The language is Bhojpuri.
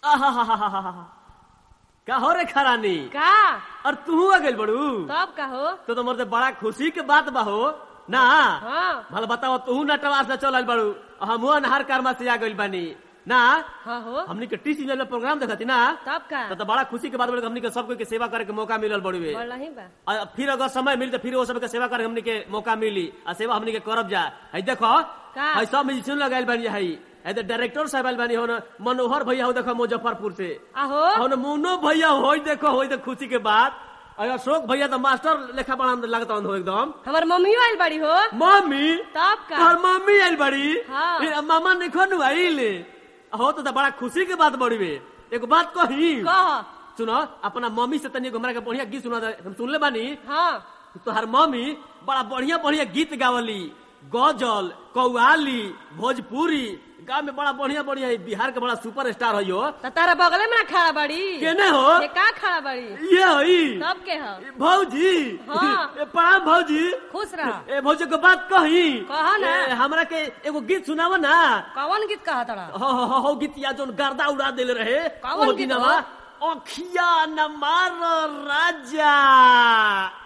आहाहाहाहा। का हो रे खरानी का और तू आ गइल बड़ू तब का हो तो तो मरते बड़ा खुशी के बात बा हो ना हाँ भला बताओ तू नटवार से चल बड़ू हम अनहार कारमा से आ गइल बानी ना हाँ हो हमनी के टी सीजन में प्रोग्राम देखती ना तब का तो, तो बड़ा खुशी के बात बोले हमनी के सब कोई के सेवा करे के मौका मिलल बड़ुए बोल ही बा और फिर अगर समय मिली तो फिर वो सब के सेवा करे हमनी के मौका मिली आ सेवा हमनी के करब जा है देखो का? है सब म्यूजिशियन लगाइल बानी है है तो डायरेक्टर साहब आइल बानी हो न मनोहर भैया हो देखो मुजफ्फरपुर से आहो हो न मुन्नो भैया हो देखो हो तो खुशी के बात और अशोक भैया तो मास्टर लेखा बड़ा लगता हो एकदम हमार मम्मियो आइल बड़ी हो मम्मी तब का तोहर मम्मी आइल बड़ी हाँ। फिर मामा ने खनु आइल हो तो, तो बड़ा खुशी के बात बड़ी बे एक बात कही कह सुनो अपना मम्मी से तनी हमरा के बढ़िया गीत सुना दे। हम सुनले बानी हाँ तोहर मम्मी बड़ा बढ़िया बढ़िया गीत गावली गजल कौआली भोजपुरी गाँव में बड़ा बढ़िया बढ़िया है बिहार के बड़ा सुपर स्टार है यो त तारा बगले में ना खड़ा बड़ी केने हो ये का खड़ा बड़ी ये हई तब के हो भौजी हाँ। ए, प्रणाम भौजी खुश रह ए भौजी के बात कही कहा ना। ए, हमरा के एगो गीत सुनाव ना कौन गीत कहा तड़ा हो हो हो, हो गीत या जोन गर्दा उड़ा देले रहे कौन ओ गीत दिनवा हो? अखिया न मार राजा